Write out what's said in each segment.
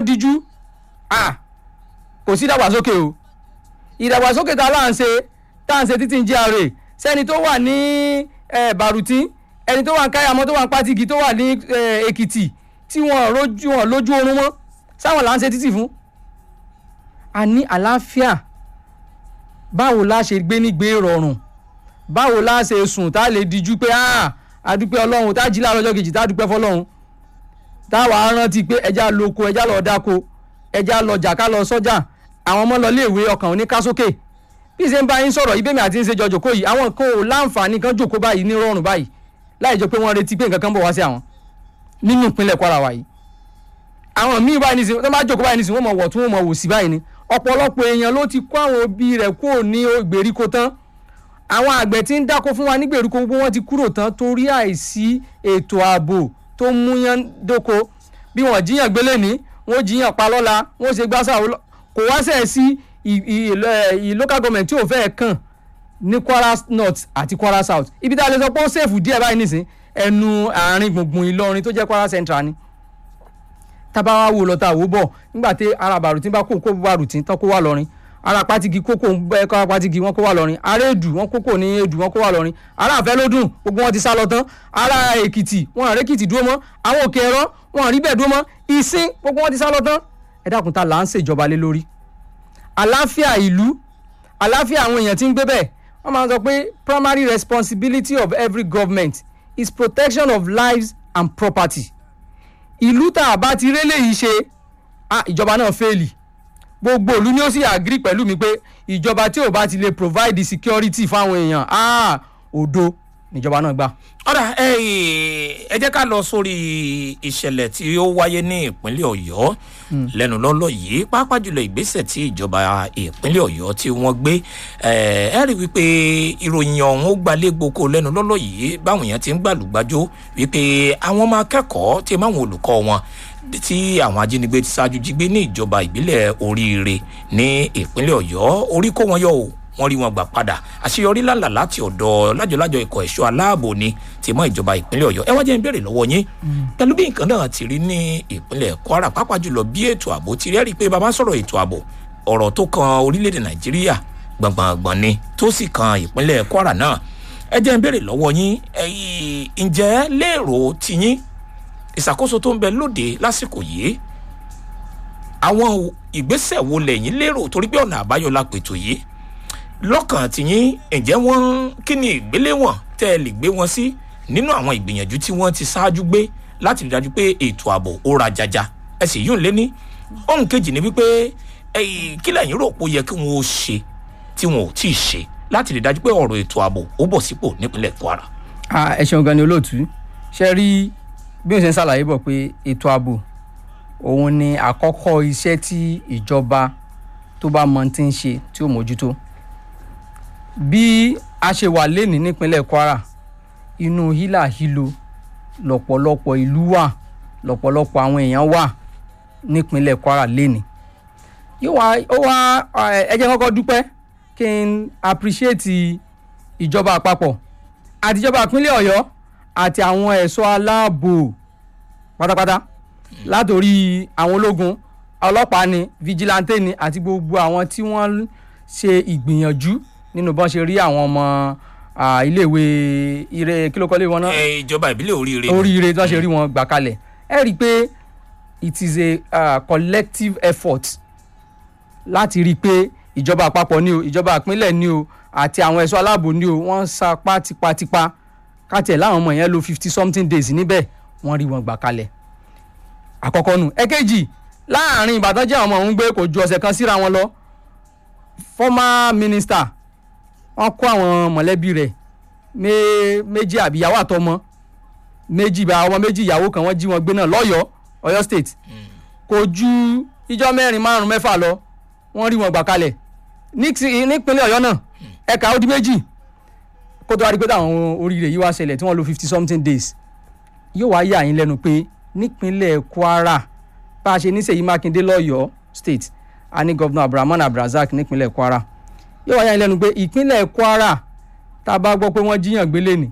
díjú ah kò sí ìdàgbàsókè o ìdàgbàsókè tá a là ń ṣe tá à ń ṣe títí ń gra sẹ́ni tó wà ní eh, Bàrùtí ẹni tó wà ní Káyàmọ́ tó wà ní Pátìgì tó wà ní eh, Èkìtì tí wọ́n rojú wọn lójú oorun mọ́ sáwọn là ń ṣe títì fún a ní àlàáfíà báwo la ṣe gbé nígbé rọrùn báwo la ṣe sùn tá a lè dijú pé ah àdúpẹ́ ọlọ́run tá a jí láàárọ̀ ọjọ́ kejì tá a dúpẹ́ fọlọ́run táwa rántí pé ẹja lóko ẹja lọ dáko ẹja lọ jà ká lọ sọ́jà àwọn ọmọ lọ léèwé ọkàn òní ká sókè bí ṣe ń bá yín sọ̀rọ̀ ibèmí àti ń ṣe jọjọ kó yìí àwọn kan ò láǹfààní kan jòkó báyìí ní rọrùn báyìí láì jẹ́ pé wọ́n retí pé nǹkan kan bọ̀ wá sí àwọn nínú ìpínlẹ̀ Kwara wa yìí àwọn míì báyìí nísìnyí tó bá jókòó báyìí nísìnyí wọ́n mọ̀ wọ̀ tún wọ́n mọ̀ wò sí báyìí ni ọ̀pọ̀lọpọ̀ èèyàn ló ti kó àwọn òbí rẹ̀ kúrò ní ìgbèríko tán àwọn àgbẹ̀ tí ń dáko fún wa ní ìgbèríko gbogbo wọn ti kúrò tán torí àìsí ètò ààbò tó múyán dóko bí wọ́n jíyàn gbélé ní wọ́n jíyàn pa lọ́la wọ́n ṣe gbásà kò wá sẹ̀ sí ì local government tí ò fẹ́ kàn ní Kwara North àti Kwara South ibi tá a lè sọ pé ó ṣèfù díẹ̀ báyìí nísìn ẹnu àárín gbùngbùn Ìlọrin tó jẹ́ Kwara Central ni tábà wá wò lọ́tà wò bọ̀ nígbà tí ara Bàrùtí bá kó kó Bàrùtí tán kó wà lọ́rin ara Pátìgì kókó ẹ̀ka Pátìgì wọn kó wà lọ́rin ara Èdù wọn kókó ní Èdù wọn kó wà lọ́rin ara Àfẹ́lódùn gbogbo wọn ti sá lọ tán ara Èkìtì wọn àrẹ Èkìtì dúró mọ́ àwọn Òkè Ẹ̀rọ wọn àrí bẹ́ẹ̀ dúró mọ́ Ìsìn gbogbo wọn ti sá lọ tán ẹ dákun ta là ń ṣèjọba lé lórí àláfíà ìlú àláfíà àwọn èèyàn tí ń gbé bẹ́ẹ̀ wọ́n máa ń sọ pé primary responsibility of every government is protection of lives and property ìlú tá a bá ti rélé yìí ṣe ìjọba náà fẹ́ẹ̀lì gbogbo ìlú ni ó sì agree pẹ̀lú mi pé ìjọba tí ò bá ti lè provide security fáwọn èèyàn òdo níjọba náà gbà. ọ̀rà ẹ jẹ́ ká lọ sórí ìṣẹ̀lẹ̀ tí ó wáyé ní ìpínlẹ̀ ọ̀yọ́ lẹ́nu lọ́lọ́ yìí pàápàá jùlọ ìgbésẹ̀ tí ìjọba ìpínlẹ̀ ọ̀yọ́ tí wọ́n gbé ẹ rí wípé ìròyìn ọ̀hún ó gbalẹ̀ gboko lẹ́nu lọ́lọ́ yìí báwọn èèyàn ti ń gbàlúgbàjò wípé àwọn ọmọ akẹ́kọ̀ọ́ tí máwọn olùkọ́ wọn tí àwọn ajínigbé ti ṣáájú jí gbé ní ìjọba ìbílẹ̀ oríire ní ìpínlẹ̀ ọ̀yọ́ orí kó wọn yọ o wọ́n rí wọn gbà padà àṣeyọrí lálà láti ọ̀dọ̀ lájọlájọ ikọ̀ ẹ̀ṣọ́ aláàbò ni ti mọ́ ìjọba ìpínlẹ̀ ọ̀yọ́ ẹ wá jẹ́ ń béèrè lọ́wọ́ yín pẹ̀lú bí nǹkan náà ti rí ní ìpínlẹ̀ kwara pàápàá jùlọ bí ètò ààbò ti rẹ́rìí pé bàbá sọ̀rọ̀ ètò ààbò ọ̀rọ̀ tó kan orílẹ̀-èdè nàìjíríà gbọ̀ngbọ̀ngbọ̀n ni tó sì kan ìpínlẹ̀ kwara náà ẹ jẹ́ ń béèrè lọ́wọ́ yín ǹjẹ́ lérò tiyín ìṣàkóso tó ń bẹ lóde lásìkò yìí àwọn ìgbésẹ̀ wo lẹ́yìn lérò torí pé ọ̀nà àbáyọ la pètò yìí lọ́kàn tìyín ǹjẹ́ wọ́n kí ni ìgbéléwọ̀n tẹ́ ẹ lè gbé wọn sí nínú àwọn ìgbìyànjú tí wọ́n ti ṣáájú gbé láti rí dájú pé ètò ààbò ó ra jaja ẹ sì yún lé ní. ohun kejì ni wípé kí lẹ́yìn rò pé ó yẹ kí wọ́n ó ṣe tí wọn ò tí ì ṣe láti rí dájú pé ọ̀rọ̀ ètò ààbò ó bọ̀ sípò nípínlẹ̀ Kwara. ẹ ṣeun gan ni olóòtú ṣe rí bí o ṣe ń ṣàlàyé bọ̀ pé ètò ààbò òun ni àkọ́kọ́ iṣẹ́ tí ìjọba tó bá mọ ti ń ṣe tí ó mójútó bí a ṣe wà lénìí nípínlẹ̀ Kwara inú hílàhílo lọ́pọ̀lọpọ̀ ìlú wà lọ́pọ̀lọpọ̀ àwọn èèyàn wà nípínlẹ̀ Kwara lénìí yóò wá ó wá ẹ jẹ́ kọ́kọ́ dúpẹ́ kí n appreciate ìjọba àpapọ̀ àtijọba ìpínlẹ̀ Ọ̀yọ́ àti àwọn ẹ̀ṣọ́ aláàbò pátápátá látòrí àwọn ológun ọlọ́pàá ni vigilante ni àti gbogbo àwọn tí wọ́n ṣe ìgbìyànjú nínú bọ́n ṣe rí àwọn ọmọ iléèwé ire kí ló kọ́ lé wọn náà. ìjọba ìbílẹ̀ oríire. oríire tí wọ́n ṣe rí wọn gbà kalẹ̀ ẹ rí i pé it is a uh, collective effort láti rí i pé ìjọba àpapọ̀ ni o ìjọba ìpínlẹ̀ ni o àti àwọn ẹ̀ṣọ́ aláàbò ni o wọ́n sapá tipátipá káàtì ẹ̀ láwọn ọmọ yẹn lo fifty something days níbẹ̀ wọ́n rí wọn gbà kalẹ̀ àkọ́kọ́ nù ẹ̀kejì láàrin Ìbàdàn jẹ́ àwọn ọmọ òun gbé kò ju ọ̀sẹ̀ kan síra wọn lọ former minister wọ́n kó àwọn mọ̀lẹ́bí rẹ̀ méjì àbíyàwó àtọmọ méjì bá ọmọ méjì ìyàwó kan wọ́n jí wọn gbé náà lọ́yọ̀ọ́ Ọ̀yọ́ state kò ju ìjọ mẹ́rin márùn mẹ́fà lọ wọ́n rí wọn gbà kalẹ̀ nípínlẹ̀ Ọ̀yọ́ náà ẹ̀ka ó di méjì kó tó wá rí pé táwọn oríire yìí wá ṣẹlẹ̀ tí wọ́n lò fifty something days yóò wá yà yín lẹ́nu pé nípínlẹ̀ Kwara bá a ṣe ní Ṣèyí Mákindé lọ́yọ̀ọ́ state a ní gọ́vnà Abdulrahman Abdulrazak nípínlẹ̀ Kwara yóò wáyà lẹ́nu pé ìpínlẹ̀ Kwara tá a bá gbọ́ pé wọ́n jíyàn gbélé ni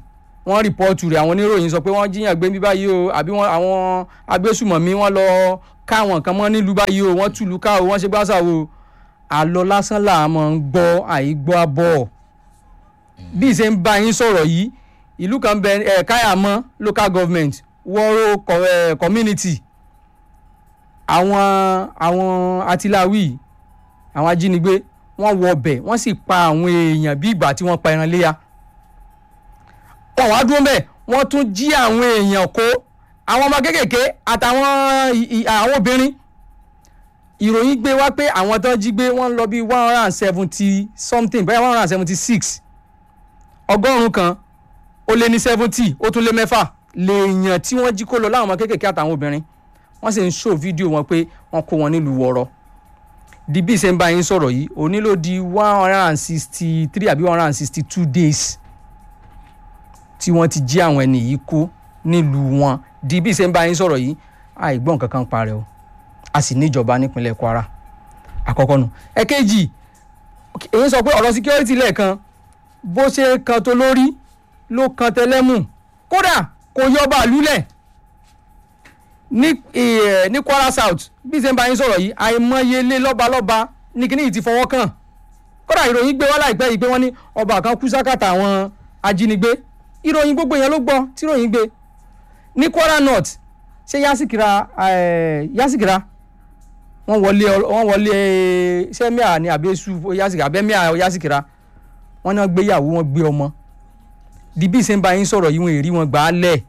wọ́n rìpọ́ọ̀tù rẹ̀ àwọn oníròyìn sọ pé wọ́n jíyàn gbé bí báyìí o àbí wọ́n àwọn agbésùmọ̀mí wọ́n lọ káwọn kan mọ́ nílùú báyìí o wọ́n túlù ká o wọ́n ṣe gbáṣà o àlọ́ lásán là á máa ń gbọ́ àìgbọ́ abọ́ bí ìṣe ń bá yín sọ̀rọ̀ yìí ìlú kan bẹ ẹ̀ káyàmọ́ local government wọ́rọ́ co- eh, community àwọn àwọn atiláwí àwọn ajínigbé wọ́n wọ ọbẹ̀ wọ́n sì pa àwọn èèyàn bí ìgbà tí wọ́n pa ẹran léyà wọn wá dúró bẹ́ẹ̀ wọ́n tún jí àwọn èèyàn kó àwọn ọmọ kéékèèké àtàwọn ì- ì- àwọn obìnrin ìròyìn gbé wá pé àwọn tó jí gbé wọ́n lọ bí one hundred and seventy something bẹ́ẹ̀ one hundred and seventy six ọgọ́rùn-ún kan ó lé ní seventy ó tún lé mẹ́fà lèèyàn tí wọ́n jí kó lọ láwọn ọmọ kéékèèké àtàwọn obìnrin wọ́n sì ń ṣó fídíò wọn pé wọ́n kó wọn nílùú wọ̀rọ̀ di bí ṣe ń bá yín sọ̀rọ̀ yìí òní ló di one hundred and sixty three àbí one hundred and sixty two days tí wọ́n ti jí àwọn ẹni yìí kó nílùú wọn di bí ṣe ń bá yín sọ̀rọ̀ yìí àìgbọ́n kankan parẹ́ o a sì níjọba nípínlẹ̀ Kwara àkọ́kọ́ nù ẹ̀kejì èyí sọ pé ọ̀rọ̀ security lẹ́ẹ̀kan bó ṣe kan tó lórí ló kan tẹlẹ́mù kódà kò yọ bàálù lẹ̀ ní eh, ní Kwara South bí ṣe ń bá yín sọ̀rọ̀ yìí àìmọye ilé lọ́balọ́ba ní kíní yìí ti fọwọ́ kàn kódà ìròyìn gbé wá láìpẹ́ yìí pé wọ́n ní ọba kan kú sákàtà àwọn ajínigbé ìròyìn gbogbo yẹn ló gbọ́ tí ìròyìn gbé ní Kwara North ṣé Yasikira eh, Yasikira wọ́n wọlé wọ́n wọlé sẹ́míà ní àbẹ́sù Yasikira abẹ́míà Yasikira wọ́n náà gbéyàwó wọn gbé ọmọ di bí ṣe ń bá yín sọ̀rọ̀ yìí wọn èrí wọn gbà á lẹ̀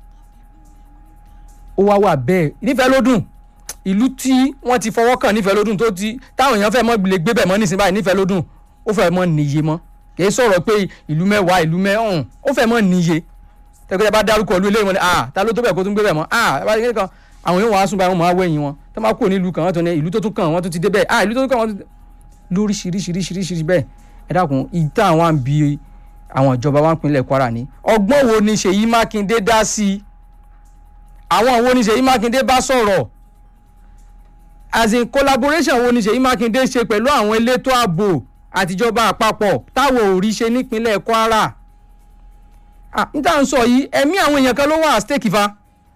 ó wá wà bẹ́ẹ̀ nífẹ̀ẹ́ ló dùn ìlú tí wọ́n ti fọwọ́ kàn nífẹ̀ẹ́ ló dùn tó ti táwọn èèyàn fẹ́ mọ́ lè gbé bẹ̀ mọ́ nísìnyí báyìí nífẹ̀ẹ́ ló dùn ó fẹ́ mọ́ níye mọ́ kìí sọ̀rọ̀ pé ìlú mẹ́wàá ìlú mẹ́ọ̀hún ó fẹ́ mọ́ níye tẹ́gbẹ́ bá dárúkọ ìlú eléyìí wọn ni ah ta ló tó bẹ̀ kó tún gbé bẹ̀ mọ́ ah bá yẹ kan àwọn èèyàn wàá sùn báyìí wọn máa wẹ̀yìn wọn tó máa kúrò nílùú kan wọ́n tó ní ìlú tó tún kàn wọ́n tó ti dé bẹ́ẹ̀ ah ìlú tó tún kàn wọ́n tó ti lóríṣiríṣiríṣiríṣi bẹ́ẹ̀ ẹ dákun ìta àwọn àǹbí àwọn ìjọba wa ń pinlẹ̀ Kwara ní ọgbọ́n wo ni Ṣèyí Mákindé dá sí i àwọn wo ni Ṣèyí Mákindé bá sọ̀rọ̀ as in collaboration wo ni Ṣèyí Mákindé ṣe pẹ̀lú àwọn elétò ààbò àtijọba àpapọ̀ táwọn ò rí ṣe nípínlẹ̀ Kwara ah níta ń sọ yìí ẹ̀mí àwọn èèyàn kan ló wà stake fa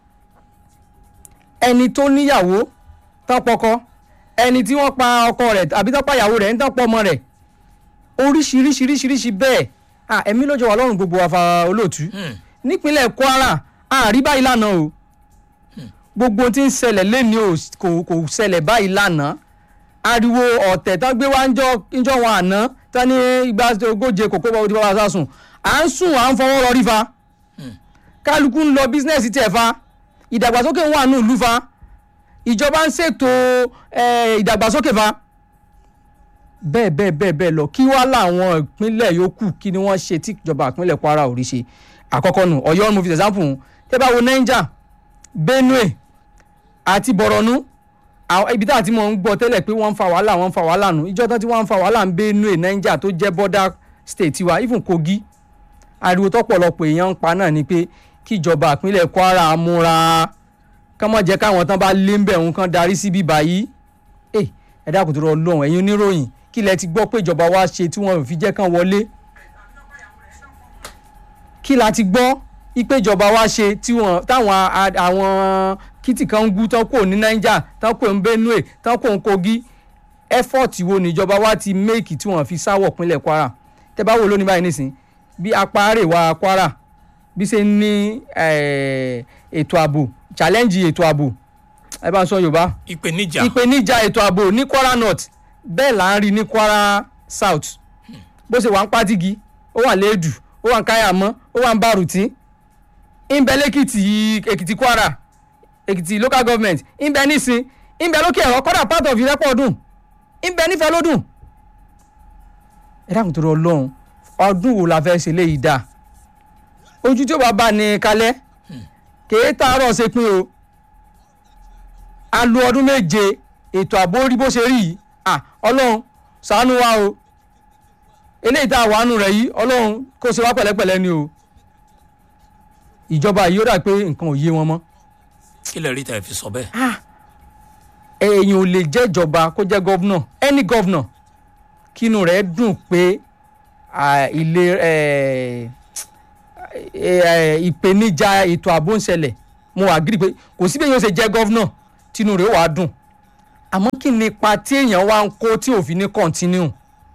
ẹni tó níyàwó tán pọkọ ẹni tí wọ́n pa ọkọ rẹ̀ àbí tán pa ìyàwó rẹ̀ ń tán pọ̀ ọmọ rẹ̀ oríṣiríṣiríṣiríṣi bẹ́ẹ̀ ah ẹ̀mí ló jọ wà lọ́rùn gbogbo àfa olóòtú nípínlẹ̀ Kwara àrí báyìí lánàá o gbogbo ohun tí ń ṣẹlẹ̀ lẹ́ni o kò kò ṣẹlẹ̀ báyìí lánàá ariwo ọ̀tẹ̀ tán gbé wá ńjọ́ wọn àná tán ní igba ogóje kòkó bá odi bàbá sásùn à ń sùn à ń fọwọ́ rọrí fa kálukú ń lọ bísínẹ́sì tẹ̀ fa ìdàgbàsókè ń wà ní ìlú fa ìjọba ń ṣètò eh, ìdàgbàsókè fa bẹ́ẹ̀ bẹ́ẹ̀ bẹ́ẹ̀ bẹ́ẹ̀ lọ kí wá láwọn ìpínlẹ̀ yòókù kí ni wọ́n ṣe tí ìjọba ìpínlẹ̀ Kwara ò rí ṣe àkọ́kọ́ nù Ọ̀yọ́ mo fi example tẹ́ bá wo Niger Benue àti Borno àwọn ibi tá àti mọ̀ ń gbọ́ tẹ́lẹ̀ pé wọ́n ń fa wàhálà wọ́n ń fa wàhálà nù ìjọ tán tí wọ́n ń fa wàhálà ń Benue Niger tó jẹ́ border state tiwa even Kogi ariwo tọ́pọ̀lọpọ̀ èèyàn ń pa náà ni pé kíjọba ìpínlẹ̀ Kwara múra kán mọ̀ jẹ́ káwọn tán bá lé ń bẹ̀ ń kán darí sí bíbá yìí ẹ ẹ dákun tó rọ lọ́hùn ẹ̀yin oníròyìn kí lẹ ti gbọ́ pé ìjọba wa ṣe tí wọ́n fi jẹ́ kán wọlé kí la ti gbọ́ ipe ìjọba wa ṣe tí wọ́n táwọn a- àwọn kìtì kan ń gú tán kò ní Niger tán kò ń Benue tán kò ń Kogi effort wo níjọba wa ti make tí wọ́n fi sáwọ̀ pínlẹ̀ Kwara tẹ́ bá wò lónìí báyìí nísìn bí apá àrèwá Kwara bí ṣe ń ní eh, ètò ààbò challenge ètò ààbò ẹ bá ń sọ Yorùbá ìpèníjà ìpèníjà ètò ààbò ní Kwara North bẹ́ẹ̀ là ń rí ní Kwara South bó ṣe wà ń Pátìgì ó wà lẹ́ẹ̀dù ó wà ń Káyàmọ́ ó wà ń Bàrùtí ìbẹ̀ lẹ́kìtì Èkìtì Kwara Èkìtì local government ìbẹ̀ nísìn ìbẹ̀ lókè ẹ̀rọ kọ́dà part of Ìrẹ́pọ̀ ọdún ìbẹ̀ nífẹ̀ẹ́ lódùn ẹ dákun tó rọ Ọlọ́run ọdún wo la fẹ́ ṣe léyìí dáa ojú tí ó bá bá ní kalẹ̀ kèé tààrọ̀ ṣe pín o a lo ọdún méje ètò ààbò rí bó ṣe rí yìí à ọlọ́run ṣàánú wa o eléyìí tá a wà nù rẹ̀ yìí ọlọ́run kó ṣe wá pẹ̀lẹ́pẹ̀lẹ́ ni o ìjọba yìí ó dà pé nǹkan ò yé wọn mọ́ kí lè rí tẹ̀ fi sọ bẹ́ẹ̀. èèyàn ò lè jẹ́ ìjọba kó jẹ́ gọ́vnà any gọ́vnà kínú rẹ̀ dùn pé à, ilé eh, ẹ, ẹ, ìpèníjà ètò ààbò ń ṣẹlẹ̀ mo agree pé kò sí bẹ́ẹ̀ yóò ṣe jẹ́ gọ́vnà tínú rẹ̀ ó wàá dùn àmọ́ kí ni ipa tí èèyàn wá ń kó tí òfin ní continue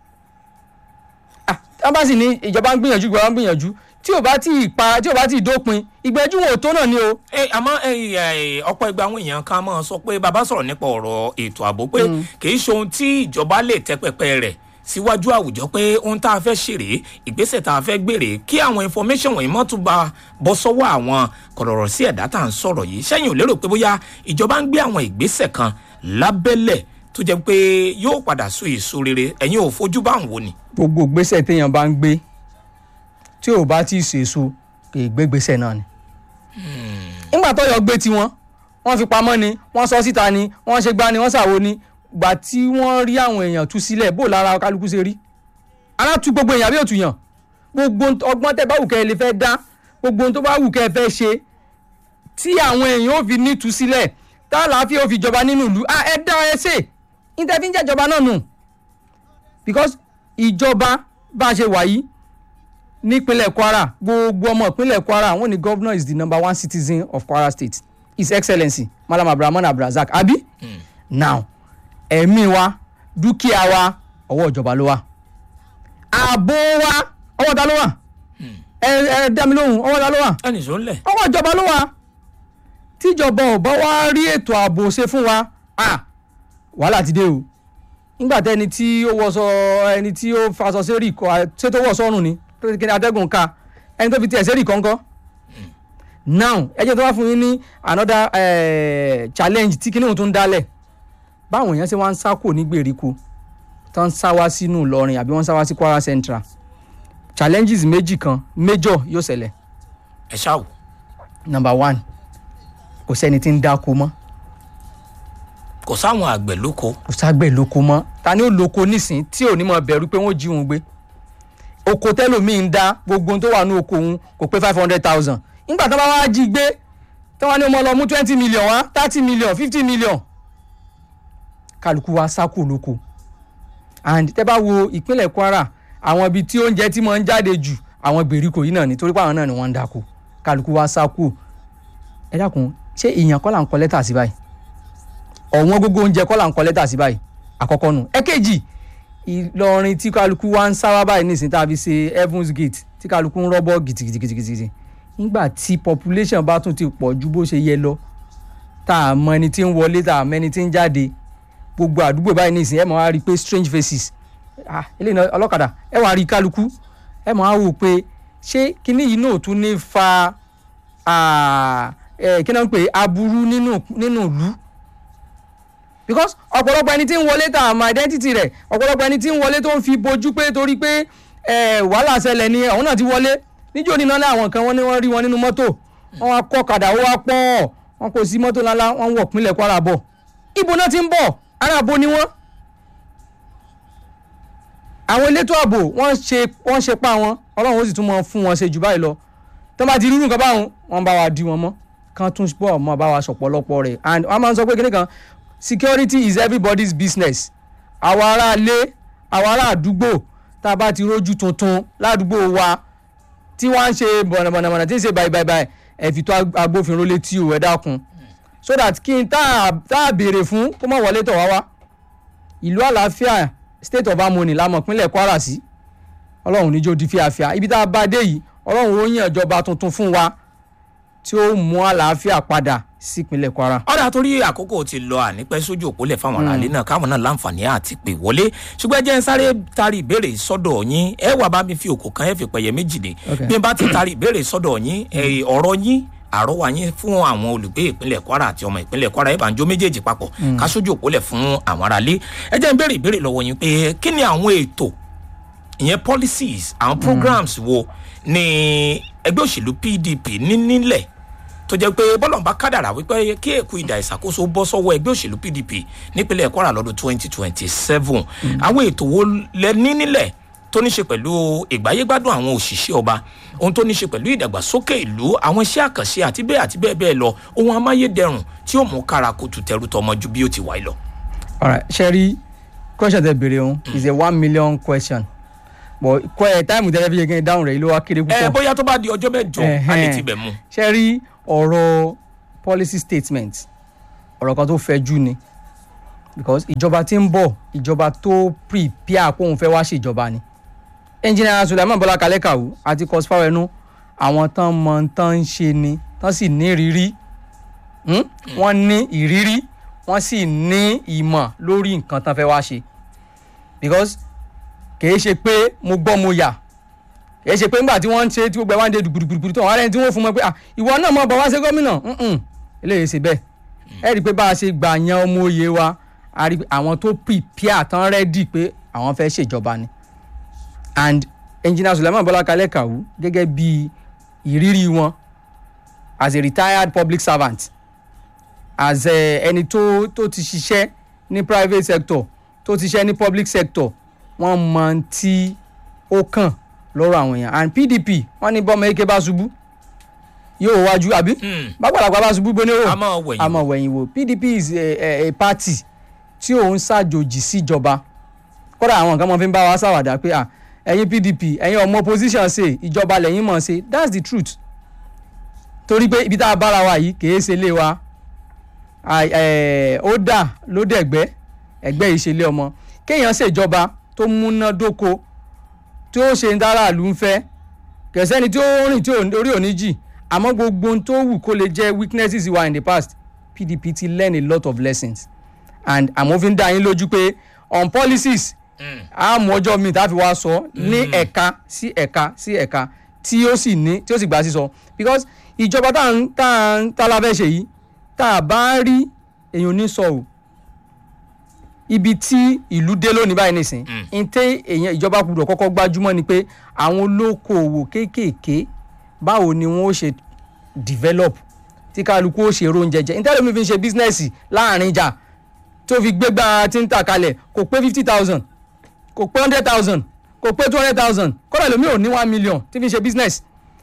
ah tá bá sì ní ìjọba ń gbìyànjú ìjọba ń gbìyànjú tí ò bá tí ì pa tí ò bá tí ì dópin ìgbẹ́jú wọn ò tó náà ni o. ẹ àmọ́ ẹ, ẹ, ọ̀pọ̀ ìgbà àwọn èèyàn kan máa sọ pé bàbá sọ̀rọ̀ nípa ọ̀rọ̀ ètò ààbò pé kì í ṣe ohun tí ìjọba lè tẹ́ pẹpẹ rẹ̀ síwájú àwùjọ pé ohun tá a fẹ́ ṣèrè ìgbésẹ̀ tá a fẹ́ gbèrè kí àwọn information wọ̀nyí mọ́ tún bá bọ́ sọ́wọ́ àwọn kọ̀rọ̀rọ̀ sí ẹ̀dá tá à ń sọ̀rọ̀ yìí sẹ́yìn ò lérò pé bóyá ìjọba ń gbé àwọn ìgbésẹ̀ kan lábẹ́lẹ̀ tó jẹ́ pé yóò padà so èso rere ẹ̀yin ò fojú bá ń wò ni. gbogbo gbèsè téèyàn bá ń gbé tí ò bá tí ì ṣèso kì í gbé gbèsè náà ni. nígbà tó yọ gbé tiwọn wọ́n fi pamọ́ ni wọ́n sọ síta ni wọ́n ṣe gbá ni wọ́n ṣàwo ni gbà tí wọ́n rí àwọn èèyàn tú sílẹ̀ bó lára kálukú ṣe rí ara tú gbogbo èèyàn bí òtún yàn gbogbo ọgbọ́n tẹ́ bá wù kẹ́ ẹ lè fẹ́ dá gbogbo ohun tó bá wù kẹ́ ẹ fẹ́ ṣe tí àwọn èèyàn ò fi ní tú sílẹ̀ tá àlàáfíà ò fi jọba nínú ìlú ah, ẹ dá ẹ ṣe níta fi ń jẹ́jọba náà nù because ìjọba bá a ṣe wà yìí nípínlẹ̀ kwara gbogbo ọmọ ìpínlẹ̀ kwara wọ́n ní governor is the number one citizen of kwara state his excellency malam abrahaman abdulrasaq abi mm. now ẹ̀mí wa dúkìá wa ọwọ́ ìjọba ló wà ààbò wa ọwọ́ ta ló wà ẹ ẹ dá mi lóhùn ọwọ́ ta ló wà ẹnì sọ ń lẹ̀. ọwọ́ ìjọba ló wà tíjọba ò bá wá rí ètò ààbò ṣe fún wa ah wàhálà ti dé o nígbà tẹni tí ó wọṣọ ẹni tí ó faṣọ sẹ́rì kọ ṣé tó wọ̀ sọ́run ni tó ti kí ni atẹ́gùn ká ẹni tó fi tiẹ̀ sẹ́rì kọ́ńkọ́ now ẹ jẹ́ tó wá fún yín ní another eh, challenge tí kíní òun tún dálẹ̀ báwọn èèyàn ṣe wá ń sá kò ní gbèríko tó ń sá wá sínú Ìlọrin àbí wọ́n ń sá wá sí Kwara Central challenges méjì kan major yóò ṣẹlẹ̀ ẹ ṣáà wò. number one kò sẹ́ni tí ń dáko mọ́ kò sáwọn àgbẹ̀ lóko kò ságbẹ̀ lóko mọ́ ta ni ó lóko nísìn tí ò ní mọ̀ bẹ̀rù pé wọ́n jí òun gbé oko tẹ́lòmíì ń dá gbogbo ohun tó wà ní oko òun kò pé five hundred thousand nígbà tó bá wá jí gbé tí wọ́n ní ọmọ lọ mú twenty million wá thirty million fifty million kálukú wa sákò lóko and tẹ́ bá wo ìpínlẹ̀ Kwara àwọn ibi tí oúnjẹ tí mo ń jáde jù àwọn gbèríko yìí náà ni torí pé àwọn náà ni wọ́n ń dáko kálukú wa sákò ẹ dákun ṣé ìyàn kọ́ là ń kọ lẹ́tà sí báyìí ọ̀wọ́n gógó oúnjẹ kọ́ là ń kọ lẹ́tà sí báyìí àkọ́kọ́ nù ẹ̀kejì Ìlọrin tí kálukú wa ń sáwá báyìí nísìnyí tá a fi ṣe Heavens Gate tí kálukú ń rọ́bọ̀ gìtìgìtìgìtì nígbà tí population bá tún ti pọ̀ ju bó ṣe yẹ lọ tá a mọ ẹni tí ń wọlé tá a mọ ẹni tí ń jáde gbogbo àdúgbò báyìí nísìnyí ẹ máa wá rí i pé strange faces ah eléyìí náà ọlọ́kadà ẹ wàá rí i kálukú ẹ máa wò pé ṣé kinní yìí náà tún ní fa ah, eh, kí náà ń pè é aburú nínú nínú ìlú because ọ̀pọ̀lọpọ̀ ẹni tí ń wọlé tá a mọ identity rẹ̀ ọ̀pọ̀lọpọ̀ ẹni tí ń wọlé tó ń fi bojú pé torí pé eh, wàhálà ṣẹlẹ̀ ni àwọn náà ti wọlé níjó ní náà àwọn kan wọ́n ní wọ́n rí wọn nínú mọ́tò wọ́n wá kọ́ kàdà ó wá pọ̀ wọ́n kò sí mọ́tò ńláńlá wọ́n wọ̀ pínlẹ̀ Kwara bọ̀ ibo náà ti ń bọ̀ ará abo ni wọ́n àwọn elétò ààbò wọ́n ṣe wọ́n ṣe pa wọn ọlọ́run ó sì tún mọ fún wọn ṣe jù báyìí lọ tó bá ti rírun kan báwọn wọ́n bá wa di wọn mọ́ kan tún bọ̀ mọ́ bá wa sọ̀pọ̀lọpọ̀ rẹ̀ and wọ́n máa ń sọ pé kíní kan security is everybody's business àwa ará ilé àwa ará àdúgbò tá a bá ti rójú tuntun ládùúgbò wa tí wọ́n á ń ṣe bọ̀nàbọ̀nàbọ̀nà tí ń ṣe báyìí báyìí báyìí ẹ fi tó agbófinró létí o ẹ dákun so that kí n tá a béèrè fún kó má wọlé tọ̀ wá wá ìlú àlàáfíà state of harmony lámọ̀ pínlẹ̀ Kwara sí ọlọ́run níjó di fíafíà ibi tá a bá dé yìí ọlọ́run ó yàn ìjọba tuntun fún wa tí ó mú àlàáfíà padà sípínlẹ̀ Kwara. ọ̀dà torí àkókò ti lọ ànípẹ́ sójú òpólẹ̀ fáwọn aráàlú náà káwọn náà láǹfààní àti pè wọlé ṣùgbọ́n ẹ jẹ́ ń sáré tarí ìbéèrè sọ́dọ̀ yín ẹ wà bá mi fi òkò kan ẹ fi pẹ̀yẹ méjì dé Okay. bí n bá ti tarí ìbéèrè sọ́dọ̀ yín ẹ, ọ̀rọ̀ yín àrọ́wà yín fún àwọn olùgbé ìpínlẹ̀ Kwara àti ọmọ ìpínlẹ̀ Kwara ẹ bá ń jó méjèèjì papọ̀ ká sójú òpólẹ̀ fún àwọn aráàlú ẹ jẹ́ ń béèrè ìbéèrè lọ́wọ́ yín pé kí ni àwọn ètò ìyẹn policies àwọn programs wo ni ẹgbẹ́ òṣèlú PDP ní nílẹ̀ tó jẹ́ pé bọ́lọ̀ ń bá kádàrà wípé kí èkó ìdà ìṣàkóso bọ́ sọ́wọ́ ẹgbẹ́ òṣèlú PDP nípínlẹ̀ Kwara lọ́dún 2027 àwọn ètò wo lẹ ní nílẹ̀ tó ní ṣe pẹ̀lú ìgbáyégbádùn àwọn òṣìṣẹ́ ọba ohun tó ní ṣe pẹ̀lú ìdàgbàsókè ìlú àwọn iṣẹ́ àkànṣe àti bẹ́ẹ̀ àti bẹ́ẹ̀ bẹ́ẹ̀ lọ ohun amáyédẹrùn tí ó mú kára kùtù tẹrù tọmọ ju bí ó ti wáyé lọ. alright ṣẹ́rí question tẹ béèrè òun is a one million question bọ̀ kọ́ ẹ̀ táìmù tẹ́lẹ̀ fi yẹ kí n dáhùn rẹ̀ yìí ló wá kéré ẹ púpọ̀. bóyá tó bá di ọjọ́ mẹ́jọ a lè Ẹ̀hẹ́n. tibẹ̀ mu. ṣe rí ọ̀rọ̀ policy statement ọ̀rọ̀ kan tó fẹ̀jú ni because ìjọba tí ń bọ̀ ìjọba tó prepare kó òun fẹ́ wá ṣèjọba ni engineer Sulaiman Bọ́lá Kalẹ́ Kàwú àti cosfar ẹnu àwọn tán mọ tán ń ṣe ni tán sì ní ìrírí Hmm? wọ́n ní ìrírí wọ́n sì ní ìmọ̀ lórí nǹkan tán fẹ́ wá ṣe because kìí ṣe pé mo gbọ́ mo yà kìí ṣe pé nígbà tí wọ́n ń ṣe tí gbogbo ẹ̀ wá ń de dùgbùdùgbùdù tó àwọn arẹ́ni tí wọ́n fún mọ́ pé ah ìwọ náà mọ̀ bọ̀ wá ṣe gómìnà Mm-mm. eléyìí ṣe bẹ́ẹ̀ ẹ rí i pé bá a ṣe gbà yan ọmọ òye wa a rí i pé àwọn tó prepare tán rẹ́dì pé àwọn fẹ́ ṣèjọba ni and engineer Sulaiman Bọ́lá Kalẹ́ Kàwú gẹ́gẹ́ bí ìrírí wọn as a retired public servant as eh, ẹni tó tó ti ṣiṣẹ́ ní private sector tó ti ṣiṣẹ́ ní public sector wọ́n mọ tí ó kàn lọ́rọ̀ àwọn èèyàn and PDP wọ́n ní bọ́mọ eke bá ṣubú yóò wájú àbí Hmm. bàgbàlagbà bá ṣubú gbóni a wò máa wẹ̀yìn àmọ́ wẹ̀yìn wò PDP is a, a, a party tí òun ṣàjòjì síjọba kódà àwọn nǹkan mọ̀ fi ń bá wa ṣàwàdà pé à ẹ̀yin PDP ẹ̀yin ọmọ opposition ṣe ìjọba lẹ́yìn mọ̀ ṣe that's the truth torí pé ibi tá a bára wa yìí kìí ṣe ilé wa Àì- ẹ̀, ó dà ló dẹ̀gbẹ́ ẹ̀gbẹ́ yìí ṣe ilé ọmọ kéèyàn ṣèjọba tó múnádóko tí ó ṣe ń dára ìlú ń fẹ́ kẹsẹ́ni tí ó rìn tí ò- orí òní jì àmọ́ gbogbo ohun tó wù kó lè jẹ́ weaknesses wa in the past PDP ti learn a lot of lessons and àmọ́ fi ń dá yín lójú pé on policies Hmm. a mú ọjọ́ mi tá a fi wá sọ ní ẹ̀ka sí ẹ̀ka sí ẹ̀ka tí ó sì ní tí ó sì gbà sísọ because ìjọba tá à ń tá à ń tá a la fẹ́ ṣe yìí tá a bá rí èèyàn ní sọ o ibi tí ìlú dé lónìí báyìí nìsín Mm. n tẹ èèyàn ìjọba gbọ́dọ̀ kọ́kọ́ gbájúmọ́ ni pé àwọn olókoòwò kéékèèké báwo ni wọ́n ó ṣe develop tí kálukú ó ṣe róúnjẹ jẹ nítorí mi fi ń ṣe bísínẹ́sì láàrin ìjà tó fi gbégbá tí ń tà kalẹ̀ kò pé fifty thousand kò pé hundred thousand kò pé two hundred thousand kọ́dà lómi ò ní one million tí fi ń ṣe business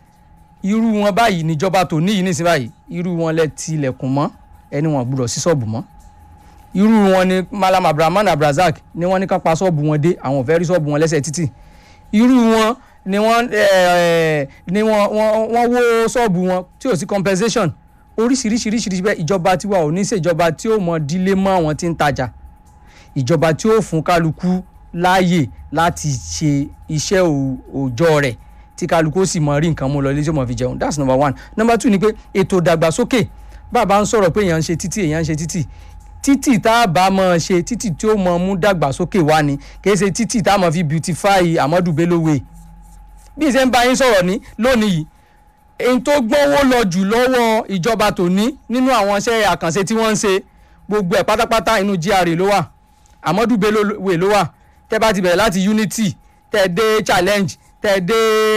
irú wọn báyìí níjọba tó níyì nísìnyí báyìí irú wọn lẹ tilẹ̀kùn mọ́ ẹni wọn gbúdọ̀ sí ṣọ́ọ̀bù mọ́ irú wọn ni malam abrahaman abrazak ni wọ́n ní ká pa ṣọ́ọ̀bù wọn dé àwọn ò fẹ́ rí ṣọ́ọ̀bù wọn lẹ́sẹ̀ títì irú wọn ni wọ́n eh, ni wọ́n wọ́n wọ́n wó ṣọ́ọ̀bù wọn tí ò sí compensation oríṣiríṣiríṣiríṣi bẹ́ẹ̀ ìjọba tiwa ò ní ṣèjọba tí ó mọ dílé mọ́ àwọn tí ń tajà ìjọba tí ó fún kálukú láàyè láti ṣe iṣẹ́ ò- òòjọ́ rẹ̀ tí kálukú ó sì mọ rí nǹkan mú lọ ilé tí ó mọ fi jẹun that's number one number two ni pé ètò ìdàgbàsókè bàbá ń sọ̀rọ̀ pé èèyàn ń ṣe títì èèyàn ń ṣe títì títì tá a bá mọ̀ ṣe títì tí ó mọ mú dàgbàsókè wá ni kì í ṣe títì tá a mọ̀ fi beautify Amadu Bello Way bí ìṣe ń bá yín sọ̀rọ̀ ní lónìí yìí èyí tó gbówó lọ jù lọ́wọ́ ìjọba tòní nínú àwọn iṣẹ́ àkànṣe tí wọ́n ń ṣe gbogbo ẹ̀ pátápátá inú GRA ló wà Amadu Bello Way ló wà tẹ́ bá ti bẹ̀rẹ̀ láti Unity tẹ́ dé challenge tẹ́ dé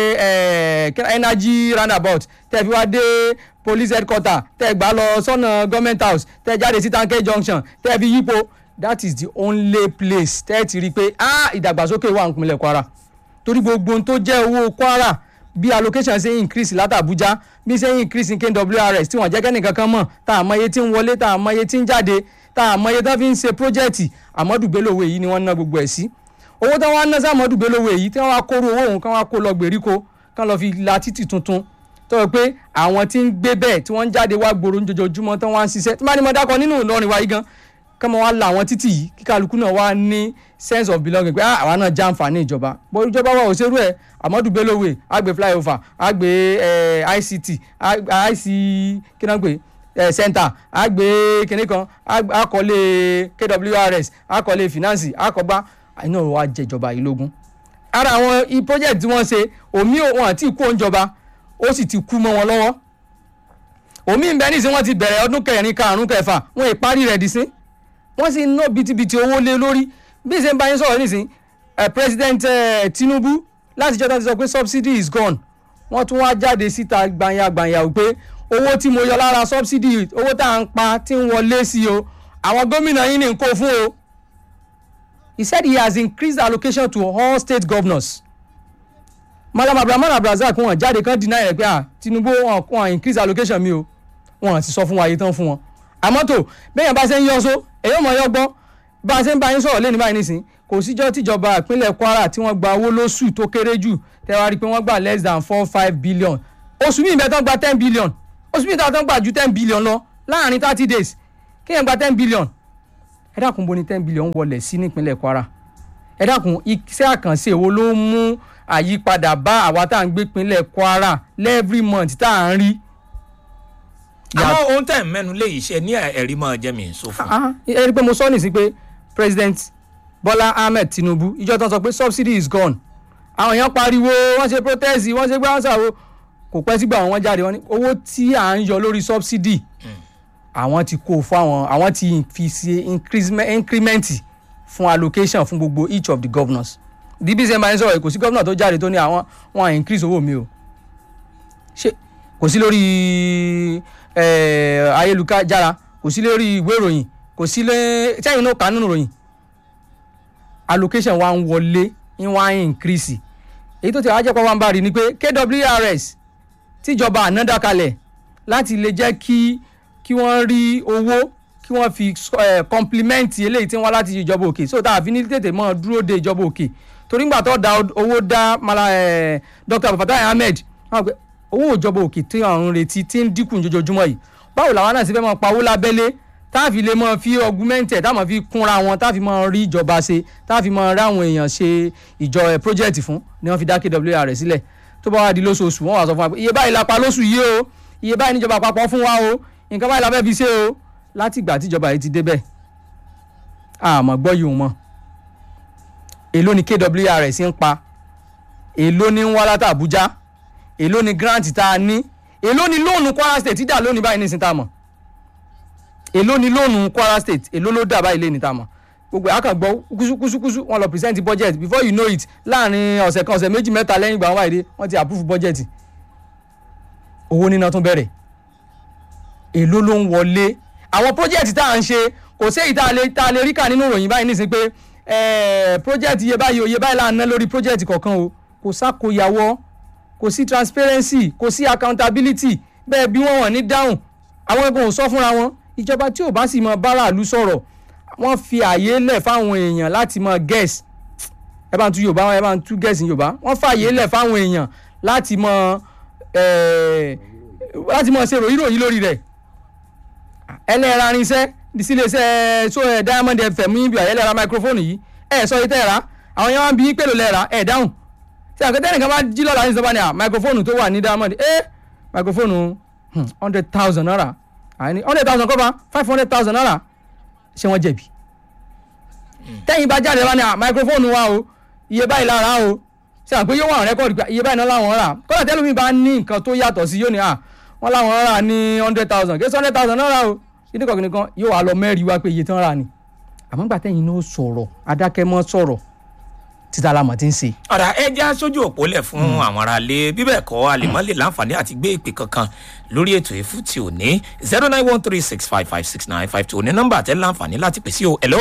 eh, energy roundabout tẹ́ fi wá dé police headquarter tẹ́ gbà lọ sọ́nà government house tẹ́ jáde sí tanke junction tẹ́ fi yípo that is the only place tẹ́ ti rí i pé ah ìdàgbàsókè wà nípínlẹ̀ Kwara torí gbogbo ohun tó jẹ́ owó Kwara bí allocation ṣe ń increase láti Abuja bí ṣe ń increase ní KWRS tí wọ́n jẹ́ kẹ́nìkan kan mọ̀ tá a mọ iye tí ń wọlé tá a mọ iye tí ń jáde tá a mọ iye tó fi ń ṣe project Amadu Bello Way yìí ni wọ́n ná gbogbo ẹ̀ sí owó tí wọ́n á ná sí Amadu Bello Way yìí tí wọ́n á kóró owó òun kí wọ́n á kó lọ gbèríko kí wọ́n lọ fi la títì tuntun tó yẹ pé àwọn tí ń gbé bẹ́ẹ̀ tí wọ́n ń jáde wá gbòòrò ojoojúmọ́ tí wọ́n á ń ṣiṣẹ́ tí wọ́n bá ní mo dákọ̀ nínú Ìlọrin wa yìí gan kọ́mọ wa la àwọn títì yìí kí kálukú náà wá ní sense of belonging pé ah, àwa náà já àǹfààní ìjọba bó ìjọba wa ò ṣerú ẹ̀ Amadu Bello Way àgbẹ̀ flyover àgbẹ̀ eh, ICT àgbẹ̀ IC kí náà pè eh, center àgbẹ̀ kìnní kan àgbẹ̀- àkọlé KWRS àkọlé finance àkọgbá àìní ọ̀rọ̀ wa jẹjọba yìí lógún ara àwọn i project tí wọ́n ṣe omi ò- wọn àti ìkú òǹjọba ó sì ti kú mọ́ wọn lọ́wọ́ omi ń bẹ nísìnyí wọ́n ti bẹ̀rẹ̀ ọdún kẹrin karùn-ún kẹfà wọn ì parí rẹ̀ dísín wọ́n sì ń ná bitibiti owó lé lórí bí ṣe ń bá yín sọ̀rọ̀ nísìn eh, president eh, Tinubu láti jọ́ta ti sọ pé subsidy is gone wọ́n tún wá jáde síta gbanyagbanyawo wípé owó tí mo yọ lára subsidy owó tá à ń pa tí ń wọlé sí o àwọn gómìnà yín ní n kó fún o he said he has increased allocation to all state governors malam abdulrahman abdulrasaq wọn jáde kan deny rẹ̀ pé ah Tinubu wọn wọn increase allocation mi o wọn sì sọ fún wa iye tán fún wọn àmọ́ tó bẹ́ẹ̀ yẹn bá ṣe ń yọ so èyí ò mọ̀ yọ gbọ́ bá a ṣe ń bá yín sọ̀rọ̀ lẹ́nu báyìí nísìn kò síjọ́ tíjọba ìpínlẹ̀ kwara tí wọ́n gba owó lóṣù tó kéré jù tẹ́wàá rí i pé wọ́n gbà less than four five billion oṣù míì bẹ́ẹ̀ tán gba ten billion oṣù míì tán gba ju ten billion lọ láàrin thirty days kéèyàn gba ten billion ẹ dákun bo ni ten billion wọlé sí nípínlẹ̀ kwara ẹ dákun iṣẹ́ àkànṣe wo ló mú àyípadà bá àwa tá à ń gbé ìpínlẹ̀ kwara every month tá à ń rí. àwọn ohun tẹ̀ ń mẹ́nu lé iṣẹ́ ní ẹ̀rí máa jẹ́ mi sọ fún. Ah, ẹ rí i pé mo sọ nìsín pé president bola ahmed tinubu ìjọ tán sọ pé subsidy is gone àwọn èèyàn pariwo wọ́n ṣe protest wọ́n ṣe gbáǹsà wo kò pẹ́ sígbà wọn jáde wọ́n ní owó tí à ń yọ lórí subsidy àwọn ti kó fún àwọn àwọn ti fi ṣe increasement- increment fún allocation fún gbogbo each of the governors db sẹ́ńbà ń sọ̀rọ̀ kò sí governor tó jáde tó ní àwọn wọn à increase owó mi o ṣé kò sí lórí eh, ayélujára kò sí lórí ìwé ìròyìn kò sí lé sẹ́yìn náà kà nínú ìròyìn allocation wa ń wọlé ń wá ń increase èyí tó ti wá jẹ́ pé wọ́n bá rí ni pé kwrs tíjọba àná dákalẹ̀ láti lè jẹ́ kí kí wọ́n rí owó kí wọ́n fi eh, complement eléyìí tí wọ́n láti ìjọba òkè so tá a fi ní tètè mọ́ dúró de ìjọba òkè torí ńgbà tó da owó dá mala eh, dr abdulfatai ahmed wọ́n pe owó ìjọba òkè tí àwọn ń retí tí ń dínkù jojoojúmọ́ yìí báwo làwọn náà sì fẹ́ máa pawó lábẹ́lé tá a fi lè máa fi augmented tá a máa fi kúnra wọn tá a fi máa rí ìjọba ṣe tá a fi máa rí àwọn èèyàn ṣe ìjọ ẹ̀ project fún ni wọ́n fi dá kwr sílẹ̀ tó bá wà di lóṣooṣù wọ́n wà sọ fún wa pé iye báyìí la pa lóṣù yìí o iye báyìí níjọba àpapọ̀ fún wa o nǹkan báyìí la fẹ́ fi ṣe o láti ìgbà tíjọba yìí ti débẹ̀ àmọ́ gbọ́ yìí mọ́ èló ni kwrs ń pa èló ni ń wá látà àbújá èló ni grant tá a ní èló ni lóònù kwara state dà lónìí báyìí nísìnyí tá a mọ̀ èló ni lóònù kwara state èló ló dà báyìí lẹ́ni tá a mọ̀ gbogbo àkàngbọ́ kúsúkúsú wọn lọ present budget before you know it láàrin ọ̀sẹ̀ kan ọ̀sẹ̀ méjì mẹ́ta lẹ́yìn ìgbà wọn wáyé dé wọ́n ti approve budget owó níná tún bẹ̀rẹ̀ èló ló ń wọlé àwọn project tá à ń ṣe kò sí èyí tá a lè tá a lè rí kà nínú ìròyìn báyìí nísìnyí pé eh, project iye báyìí o iye báyìí là ń ná lórí project kọ̀ọ̀kan o kò sákòyàwó kò sí transparency kò sí accountability bẹ́ẹ̀ bí wọ́n wọ̀n ní dáhùn àwọn ẹgbẹ́ ò sọ fúnra wọn ìjọba tí ò bá sì mọ báráàlú sọ̀rọ̀ wọ́n fi àyè lẹ̀ fáwọn èèyàn láti mọ guess ẹ bá ń tú yorùbá ẹ bá ń tú guess ní yorùbá wọ́n fàyè lẹ̀ fáwọn èèyàn láti mọ eh, láti mọ ṣe ròyìnròyìn lórí rẹ̀ ẹlẹ́ra irinṣẹ́ síléeṣẹ́ so ẹ̀ diamond fm yín bí ẹlẹ́ra microphone yìí ẹ̀ sọ yìí tẹ́ ẹ̀ rà àwọn yẹn wá ń bí yín pèlò lẹ́ẹ̀rà ẹ̀ dáhùn tí àkẹ́tẹ́ nìkan bá jí lọ́la ní sọ́ba ni à microphone tó wà ní diamond ẹ̀ microphone hundred thousand naira àní hundred thousand kọ́ba five hundred thousand naira ṣé wọ́n jẹ̀bi tẹ́yìn bá jáde wá ní à microphone wa o iye báyìí lára o ṣe àpé yóò wà rẹ́kọ̀dì pé iye báyìí náà làwọn rà kọ́lá tẹ́lómi bá ní nǹkan tó yàtọ̀ sí yóò ní à wọ́n làwọn rà ní hundred thousand kí hundred thousand náírà o kíní kọ̀ọ̀kan nìkan yóò wá lọ mẹ́rin wá pé iye tí wọ́n rà ni àmọ́ gbà tẹ́yìn náà sọ̀rọ̀ adákẹ́mọ́ sọ̀rọ̀ títa lamọ̀ ti ń ṣe. ọ̀rà ẹ já sójú òpó lẹ̀ fún àwọn aráalé bíbẹ̀ kọ́ àlèmọ́ lè láǹfààní àti gbé ìpè kankan lórí ètò ìfún ti òní zero nine one three six five five six nine five two ní nọ́mbà tẹ́ láǹfààní láti pèsè o hello.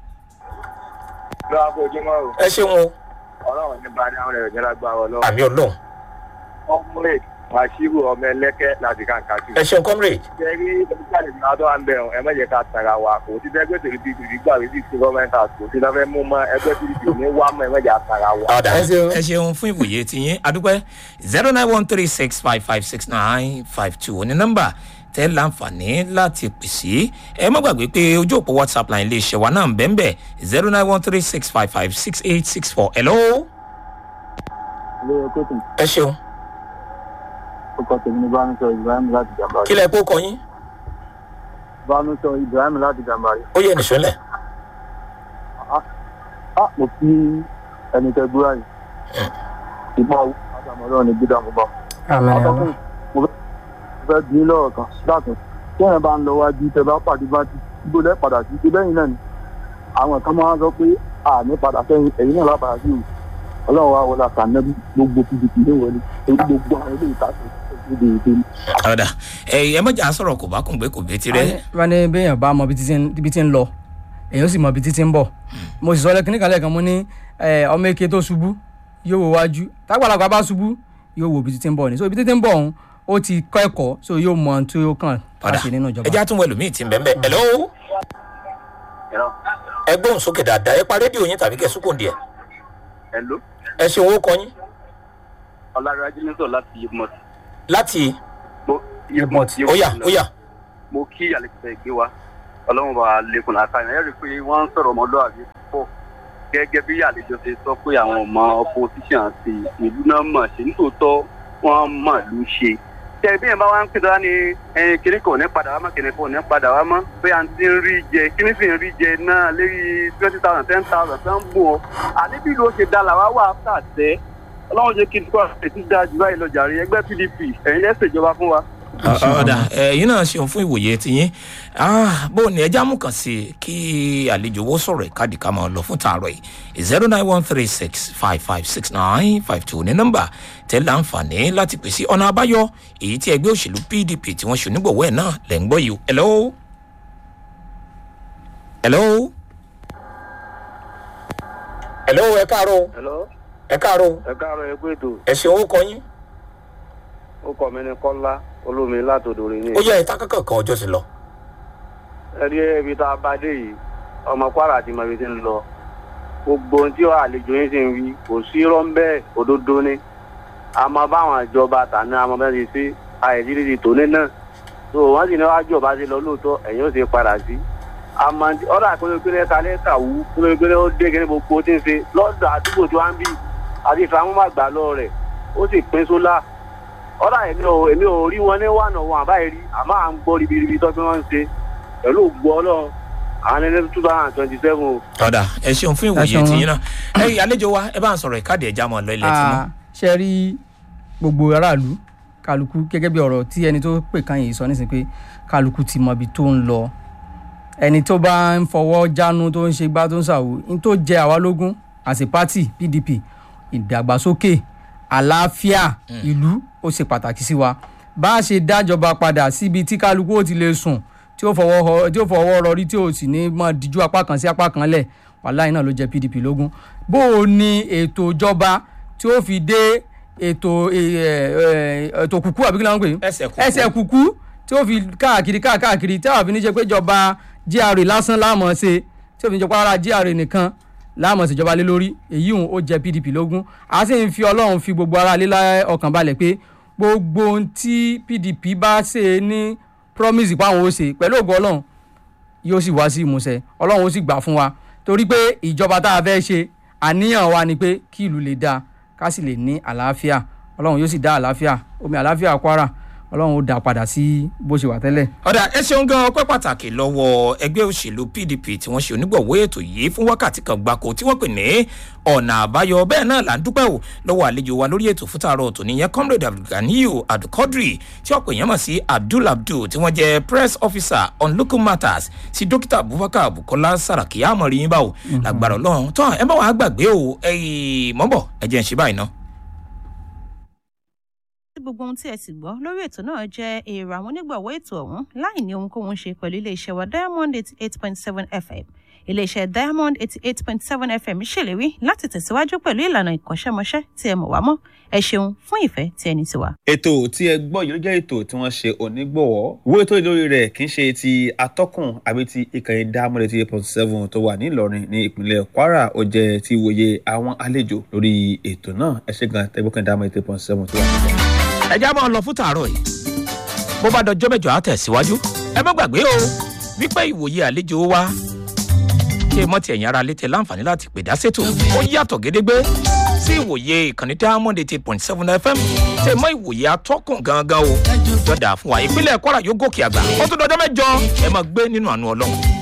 lọ́wọ́ akójúmọ́ o ẹ ṣeun o ọlọ́run ní bá dáhùn rẹ̀ jẹ́ra gba ọ lọ́wọ́. àmì ọlọ́run ọmọlẹ̀ wàṣíù ọmọ ẹlẹ́kẹ́ láti kàǹkà tù. ẹ ṣeun comrade. jẹ́rí ìgbàlè ní adó à ń bẹ̀rù ẹ mọ̀jẹ̀ ká tara wa kò sí ẹgbẹ́ tó ti ti gbà wí sí ti gọ́ọ̀mẹ́ntà kò sí lọ́fẹ́ mú mọ́ ẹgbẹ́ tó ti ní wá mọ́ ẹ mọ̀jẹ̀ tara wa. ọ̀dà Ẹ ṣeun. ẹ ṣeun fún ìwòye tiyín adúpẹ́ zero nine one three six five five six nine five two ní nọ́mbà tẹ́ láǹfààní láti pèsè ẹ má gbàgbé pé ojú òpó whatsapp line lè ṣe wa náà bẹ́ẹ̀ zero nine one three six five five six eight six four hello. lóye kóòtù ẹ ṣeun ọkọ̀ tèmi ní bánisọ ibrahim láti jàmbá kí lẹ kó kọ yín bánisọ ibrahim láti jàmbá rẹ̀. ó yẹ nìṣó lẹ̀. a mo fi ẹni tẹ gbúra yìí ìbọn àtàmọ́lọ́ ní gbígbà mọ́ bá. àtọ́kùn mo fẹ́- mo fẹ́ bí lọ́rọ̀ kan dákun tí ẹ̀yìn bá ń lọ wájú tẹ bá pàdé bá ti gbó lẹ́ padà sí ṣe bẹ́yìn náà ni àwọn kan máa ń sọ pé àní padà sẹ́yìn ẹ̀yìn náà lápadà sí o ọlọ́run wa wọlé àtànẹ́bí gbogbo pdp ní wọlé èyí gbogbo àwọn ilé ìtàkùn ìdè ìdè ni. ọ̀dà ẹ ẹ mọ̀jà sọ̀rọ̀ kò bá kùn gbé kò bẹ́ẹ̀ tirẹ̀. wọ́n ní béèyàn bá mọ ibi títí ń- ibi tí ń lọ èèyàn sì mọ ibi títí ń bọ̀ mo sì sọ lẹ́kìn níkan lẹ́ẹ̀kan mo ní eh, ọmọ eke tó ṣubú yóò wo wájú tágbàlagbà bá ṣubú yóò wo ibi títí ń bọ̀ ni so ibi títí ń bọ̀ ọ̀hún ó ti kọ́ ẹ̀kọ́ so yóò mọ ohun tí ó kàn ọ̀dà láti nínú ẹ ìjọba. já tún wọ ẹlòmíì tí ń bẹ́ẹ̀ bẹ́ẹ̀ hello. ẹ gbóhùn sókè dáadáa ẹ pa rédíò yín tàbí kẹ sùkùn díẹ̀ Hello. ẹ ṣe owó kọ yín Ọlárájí ní sọ̀rọ̀ láti Yemot. láti Mo Yemot. ó yá ó yá Mo kí àlejò ìgbé wa. Ọlọ́run bá lẹ́kùn láta yẹn. Ẹ rí i pé wọ́n ń sọ̀rọ̀ ọmọlúwàbí pọ̀. Gẹ́gẹ́ bí àlejò ṣe sọ pé àwọn ọmọ opposition ti ìlú náà mọ̀ ṣe nítòótọ́ wọ́n mọ̀ ló ṣe. Tẹ bí yẹn bá wá ń pè dára ní ẹyin kìnnì kò ní padà wá mọ́ kìnnì kò ní padà wá mọ́. Bí à ń ti ń rí jẹ kìnnì sì ń rí jẹ náà lérí twenty thousand ten thousand tó ń bù ọ́. Àníbí ló ṣe dá làwa wà áfà tẹ́ ọlọ́run jẹ́ kí n kọ́ àti dáa jù báyìí lọ jàre ẹgbẹ́ pdp ẹ̀yin lẹ́sẹ̀ ìjọba fún wa. ọ̀dà ẹ̀yin náà ṣeun fún ìwòye tiyín Ah, bó ni ẹja mú kàn sí kí àlejò owó sọ̀rọ̀ ìkádìí ká máa lọ fún tààrọ̀ yìí zero nine one three six five five six nine five two ní nọ́mbà tẹ́lẹ̀ àǹfààní láti pèsè ọ̀nà àbáyọ èyí tí ẹgbẹ́ òṣèlú pdp tí wọ́n ṣe onígbọ̀wọ́ ẹ̀ náà lẹ̀ ń gbọ́ yìí o. hello hello hello ẹ káàárọ̀ hello ẹ káàárọ̀ ẹ káàárọ̀ ẹ kú ètò ẹ ṣe owó kọ yín ó kọ mi ní kọ́lá olómi látòdòrè ní. ó yẹ ìta kankan kan ọjọ́ ti lọ. ẹ rí ibi tá a bá dé yìí ọmọ kwara àti mọ̀bí ti ń lọ gbogbo ohun tí àlejò yín sì ń wí kò sí rọ́ńbẹ́ òdodo ni àmọ́ báwọn ìjọba tàní àmọ́ bẹ́ẹ̀ ti sí àìsírísì tòní náà tó wọ́n sì ní wájú ọba ti lọ lóòótọ́ ẹ̀yìn ó sì padà sí àmọ́ ọ̀rọ̀ àpérèpéré kalẹ̀ kàwú pérépéré ó dé kíní gbogbo tí ń ṣe lọ́dọ̀ àdúgbò tí wọ́n ń bì àti ìfàmúmàgbà lọ rẹ̀ ó sì pín sólà ọ̀rọ̀ èmi ò èmi ò rí wọn ní wànà wọn àbáyé rí àmọ́ à ń gbọ́ ribiribi tó fi wọ́n ń ṣe pẹ̀lú ògbó ọlọ́run àwọn ẹni two thousand twenty seven o. ọ̀dà ẹ ṣeun fún Ẹ ìwòye ṣeun. tiyín náà ẹ̀yin àlejò wa ẹ bá ń sọ̀rọ̀ ìkádìí ẹja mọ̀ lọ ilẹ̀ tí mọ́. Ah, ṣe rí gbogbo aráàlú kálukú gẹ́gẹ́ bí ọ̀rọ̀ tí ẹni tó pè kan yìí sọ nísìnyí pé kálukú ti mọ ibi tó ń lọ ẹni tó bá ń fọwọ́ jánu tó ń ṣe gbá tó ń ṣàwò ní tó jẹ àwa lógún as a party pdp ìdàgbàsókè àlàáfíà ìlú ó ṣe pàtàkì sí wa bá a ṣe dájọba padà síbi tí kálukú ó ti lè sùn tí ó fọwọ́ họ- tí ó fọwọ́ rọrí tí ó sì ní mọ́ díjú apá kan sí apá kan lẹ̀ wàláì náà ló jẹ pdp lógún bó o ní ètò ìjọba tí ó fi dé ètò ẹ, ẹ, ètò kùkú àbí kí ló ń pè é ẹsẹ̀ kúkú. ẹsẹ̀ kùkú tí ó fi káàkiri káàkiri tí àwọn fi ní ṣe pé ìjọba gra lásán láàmọ̀ ṣe tí ó fi ní ṣe pé ara gra nìkan láàmọ̀ ṣèjọba lé lórí èyí òun ó jẹ pdp lógún a sì ń fi ọlọ́run fi gbogbo ara lé lá- ọkàn balẹ̀ pé gbogbo ohun tí pdp bá ṣe ní promise pàwọn ó ṣe pẹ̀lú ògo ọlọ́run yóò sì wá sí ìmúṣẹ ọlọ́run ó sì gbà fún wa torí pé ìjọba tá a fẹ́ ṣe àníyàn wa ni pé kí ìlú lè dáa ká sì lè ní àlàáfíà ọlọ́run yóò sì dá àlàáfíà omi àlàáfíà kwara ọlọ́run ó dá padà sí bó ṣe wà tẹ́lẹ̀. ọ̀dà ẹ ṣeun gan ọpẹ́ pàtàkì lọ́wọ́ ẹgbẹ́ òṣèlú pdp tí wọ́n ṣe onígbọ̀wọ́ ètò yìí fún wákàtí kan gbáko tí wọ́n pè ní ọ̀nà àbáyọ bẹ́ẹ̀ náà là ń dúpẹ́ o lọ́wọ́ àlejò wa lórí ètò fútàrọ̀ tòní yẹn comrade abdulganiyu abdulkadri tí ọ̀pọ̀ èèyàn mọ̀ sí abdul abdul tí wọ́n jẹ́ press officer on local matters sí dókítà abubakar bukola saraki amọ̀rí yín báwo lágbára ọlọ́run tán ẹ má wàá gbàgbé o ẹ̀yìn mọ́bọ̀ ẹ jẹ́ ń ṣe báyìí ná. tí gbogbo ohun tí ẹ sì gbọ́ lórí ètò náà jẹ́ èrò àwọn onígbọ̀wọ́ ètò ọ̀hún láì ní ohunkóhun ṣe pẹ̀lú iléeṣẹ́ wa diamond eighty eight point seven fm iléeṣẹ́ diamond eighty eight point seven fm ṣèlérí láti tẹ̀síwájú pẹ̀lú ìlànà ìkọ́ṣẹ́mọṣẹ́ tí ẹ mọ̀ wá mọ́ ẹ ṣeun fún ìfẹ́ tí ẹni ti wà. ètò tí ẹ gbọ́ yìí ló jẹ́ ètò tí wọ́n ṣe onígbọ̀wọ́ owó ètò ìlórí rẹ̀ kì í ṣe ti atọ́kùn àbí ti ìkànnì dámọ́lẹ̀ ti eight point seven tó wà nílọrin ní ìpínlẹ̀ kwara ó jẹ́ ti wòye àwọn àlejò lórí ètò náà ẹ ṣe gan tẹ́gbọ́kàn dámọ́lẹ̀ eight point seven tó wà nílọrin. ẹ já máa lọ fún tàárọ̀ yìí bó bá dọjọ́ mẹ́jọ á tẹ̀síwájú ẹ má gbàgbé o wípé ìwòye àlejò wa kí ẹ mọ́ ti ẹ̀yìn ara létẹ̀ láǹfààní láti pè dá sétò ó yàtọ̀ gédégbé sí ìwòye ìkànnì diamond eight point seven fm tẹ mọ́ ìwòye atọ́kùn gangan o jọ̀dà fún wa ìpínlẹ̀ kwara yóò gòkè àgbà ó tún dọjọ́ mẹ́jọ ẹ máa gbé nínú àánú ọlọ́run.